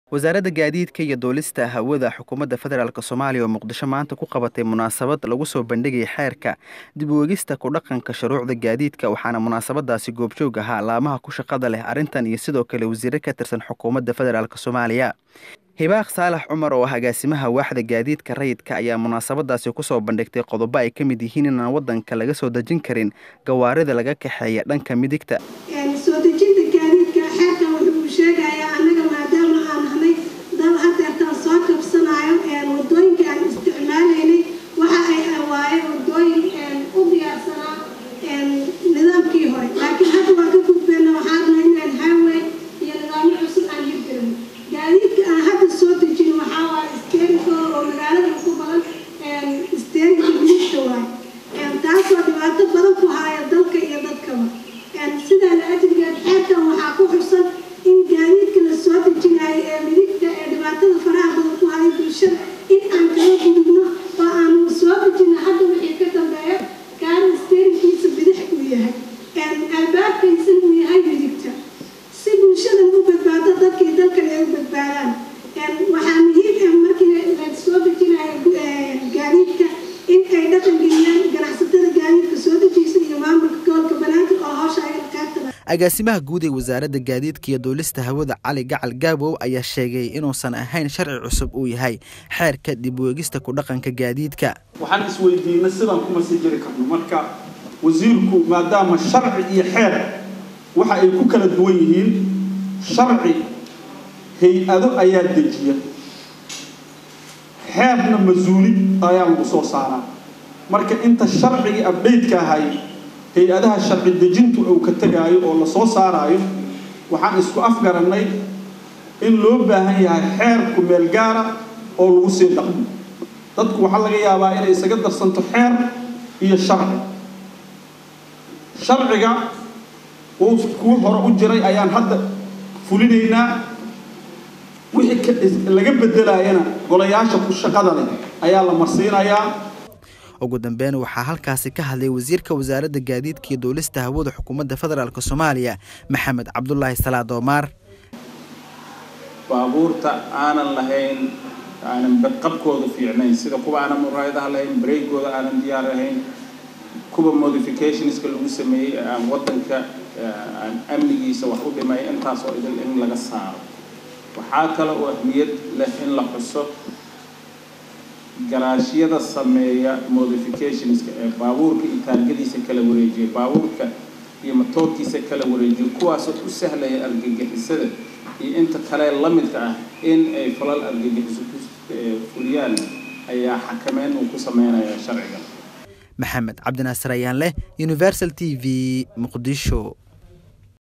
wasaaradda gaadiidka iyo duulista hawada xukuumadda federaalk soomaaliya oo muqdisho maanta ku qabatay munaasabad lagu soo bandhigaya xeerka dib u egista ku dhaqanka shuruucda gaadiidka waxaana munaasabadaasi goobjoog ahaa laamaha ku shaqada leh arrintan iyo sidoo kale wasiire ka tirsan xukuumadda federaalk soomaaliya hibaaq saalax cumar oo ah agaasimaha waaxda gaadiidka rayidka ayaa munaasabadaasi kusoo bandhigtay qodobo ay ka mid yihiin inaan wadanka laga soo dejin karin gawaarida laga kaxeeya dhanka midigta soo dejinta gaadiidka xeerkan wuxuu sheegayaa annaga maadaama aan nahnay dal hadeertaan soo kabsanayo wadooyinka aan isticmaalaynay waxa ay waaye wadooyin u diyaarsanaa nidaamkii hore laakiin hadda waan ka gudbeena waxaan nahay inaan highway iyo nidaamyo cusub aan hirgelin gaadiidka aan hadda soo dejin waxaa waaye steerinkooda oo magaalada ku badan steerinka midigta waaye taasoo dhibaato badan ku haaya dalka iyo dadkaba sidaa la ajrigeed xeerkan waxaa ku xusan in gaadiidka la soo dejinayo ee midigta ee dhibaatada faraha badan ku haya bulshada in aan kala gudubno oo aanu soo dejino hadda wixii ka dambeeya gaari steerinkiisa bidix uu yahay albaabkiisa uu yahay midigta si bulshada u badbaado dadkii dalkan ay u badbaadaan waxaa muhiim ah markii la soo dejinayo gaadiidka in ay dhaqan geliyaan ganacsatada gaadiidka soo dejiysa iyo maamulka gobolka banaanka oo hawsha ay qaybtada agaasimaha guud ee wasaaradda gaadiidka iyo duulista hawada cali gacal gaabow ayaa sheegay inuusan ahayn sharci cusub uu yahay xeerka dib u egista ku dhaqanka gaadiidka waxaan isweydiinay sidaan kuma sii jiri karno marka wasiirku maadaama sharci iyo xeer waxa ay ku kala duwan yihiin sharci hay-ado ayaa dejiya xeerna mas-uuli ayaa lagu soo saaraa marka inta sharcigii abdhaytka ahay hay-adaha sharci dejintu uu ka tegaayo oo lasoo saaraayo waxaan isku afgarannay in loo baahan yahay xeerku meel gaara oo lagu sii dhaqmo dadku waxaa laga yaabaa inay isaga darsanto xeer iyo sharci sharciga uu kuwa hore u jiray ayaan hadda fulinaynaa wixii laga bedelaayana golayaasha ku shaqada leh ayaa la marsiinayaa ugu dambeyn waxaa halkaasi ka hadlay wasiirka wasaaradda gaadiidka iyo duulista hawada xukuumadda federaalk soomaaliya maxamed cabdulaahi salaad oomaar baabuurta aanan lahayn aanan badqabkooda fiicnayn sida kuwa aanan muraayadaha lahayn bareygooda aanan diyaar ahayn kuwa modificationska lagu sameeyey aan wadanka aan amnigiisa wax u dhimay intaasoo idil in laga saaro waxaa kale oo ahmiyad leh in la xuso garaashyada sameeya modificationska ee baabuurka iyo taargadiisa kala wareejiya baabuurka iyo matoorkiisa kala wareejiya kuwaasoo u sahlaya argagixisada iyo inta kale la midka ah in ay falal argagixiso ku fuliyaan ayaa xakameyn uu ku sameynaya sharciga maxamed cabdinaasir ayaan leh universal t v muqdisho